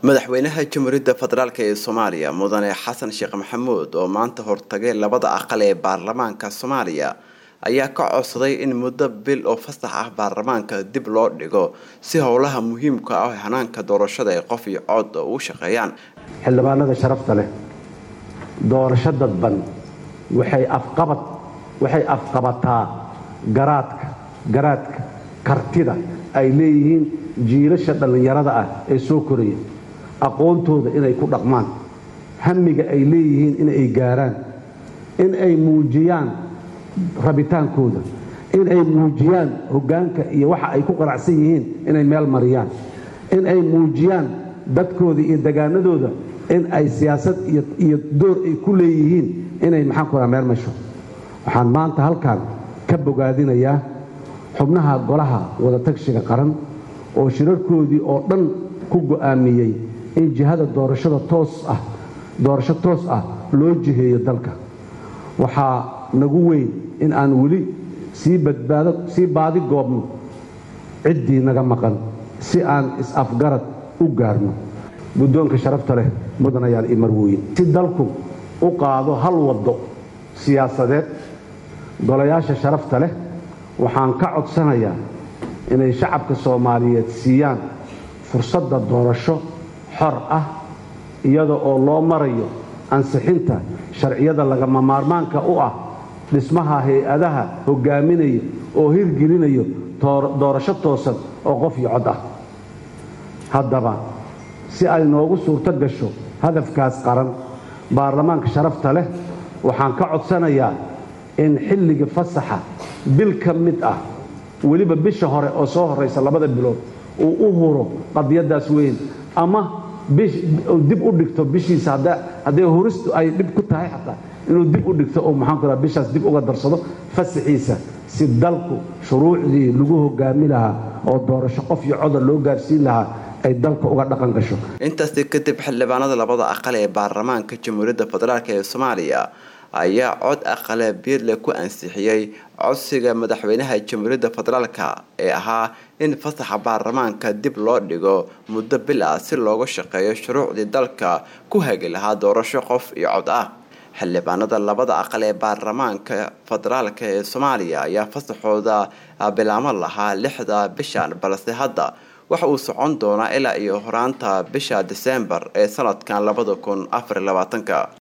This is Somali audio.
madaxweynaha jamhuuriyadda federaalk ee soomaaliya mudane xasan sheekh maxamuud oo maanta hortagay labada aqal ee baarlamaanka soomaaliya ayaa ka codsaday in muddo bil oo fasax ah baarlamaanka dib loo dhigo si howlaha muhiimka ah hanaanka doorashada ee qof iyo cod u shaqeeyaan xildhibaanada sharafta leh doorasho dadban waxay afqabad waxay afqabataa garaadka garaadka kartida ay leeyihiin jiilasha dhallinyarada ah ee soo koraya aqoontooda inay ku dhaqmaan hamiga ay leeyihiin in ay gaaraan in ay muujiyaan rabitaankooda in ay muujiyaan hoggaanka iyo waxa ay ku qanacsan yihiin inay meel mariyaan in ay muujiyaan dadkooda iyo degaanadooda in ay siyaasad iyo door ay ku leeyihiin inay maxaan ku meel masho waxaan maanta halkan ka bogaadinayaa xubnaha golaha wadatagshiga qaran oo shirarkoodii oo dhan ku go'aamiyey in jihada doorashada toos ah doorasho toos ah loo jiheeyo dalka waxaa nagu weyn in aan weli sii badbaado sii baadi goobno ciddii naga maqan si aan is-afgarad u gaarno guddoonka sharafta leh mudanayaal iyo marwooyin si dalku u qaado hal waddo siyaasadeed golayaasha sharafta leh waxaan ka codsanayaa inay shacabka soomaaliyeed siiyaan fursadda doorasho xor ah iyada oo loo marayo ansixinta sharciyada lagama maarmaanka u ah dhismaha hay-adaha hoggaaminaya oo hirgelinayo doorasho toosan oo qof iyo cod ah haddaba si ay noogu suurto gasho hadafkaas qaran baarlamaanka sharafta leh waxaan ka codsanayaa in xilliga fasaxa bil ka mid ah weliba bisha hore oo soo horraysa labada bilood uu u huro qadiyaddaas weyn ama dib u dhigto bishiisa hadday huristu ay dhib ku tahay xataa inuu dib u dhigto oo maxaan ku bishaas dib uga darsado fasaxiisa si dalku shuruucdii lagu hogaami lahaa oo doorasho qof iyo coda loo gaarsiin lahaa ay dalka uga dhaqan gasho intaasi kadib xildhibaanada labada aqal ee baarlamaanka jamhuuriyadda federaalk ee soomaaliya ayaa cod aqale biirle ku ansixiyey codsiga madaxweynaha jamhuuriyadda federaalk ee ahaa in fasaxa baarlamaanka dib loo dhigo muddo bil ah si looga shaqeeyo shuruucdii dalka ku hagi lahaa doorasho qof iyo cod ah xildhibaanada labada aqal ee baarlamaanka federaalk ee soomaaliya ayaa fasaxooda bilaamo lahaa lixda bishan balse hadda waxa uu socon doonaa ilaa iyo horaanta bisha diseembar ee sanadkan labada kun afar labaatanka